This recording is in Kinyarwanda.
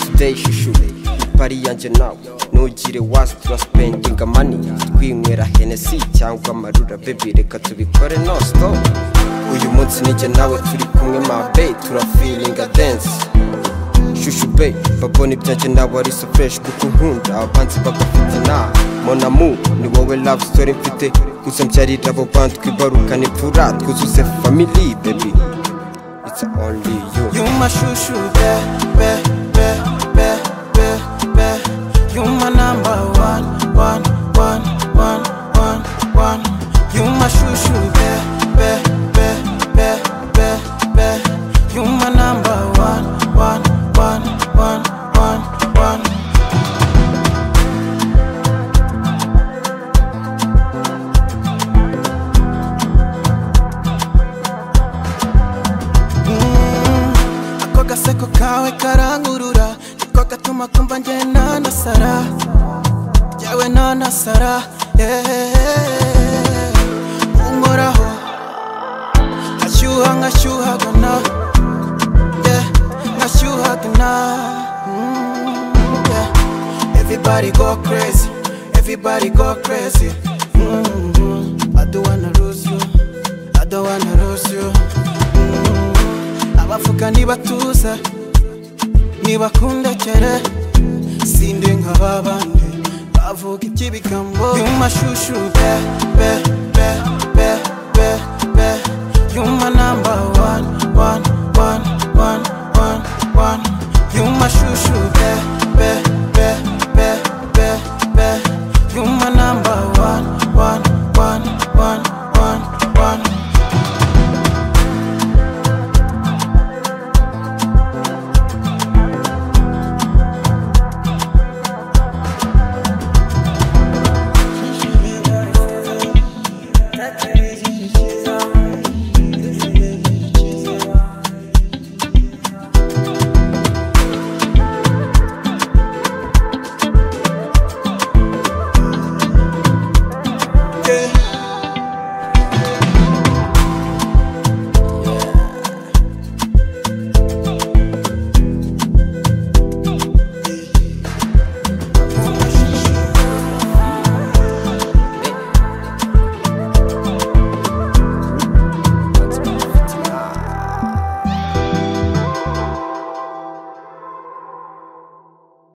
today shishu pari yanjye nawe ntugire wazi turasipendinga mani twinywera henesi cyangwa amarura bebi reka tubikore no stop uyu munsi nijye nawe turi kumwe mabe turafilinga dense shushu be babona ibyanjye nawe ari so fresh kuko nkunda abanzi bagafite na monamu ni wowe love story mfite gusa mbyarira abo bantu twibarukana imfura twuzuze family baby it's only you Yuma shushu be be be be be be Yuma number one one one one one one Yuma shushu be be be be be be Yuma number one one one one one one Mm, Ako gaseko kawe karangurura niko gatuma kumva njye nanasara jyawe nanasara yeah. unkoraho nkashyuha nkashyuhagana yeah. nkashyuhagana Mm, yeah. everybody go crazy everybody go crazy Mm, I don't wanna lose you I don't wanna lose you Mm, abavuga ntibatuza ntibakundekere sindi nk'aba bandi bavuga iby'ibigambo yumashushu be be be be be be yuma number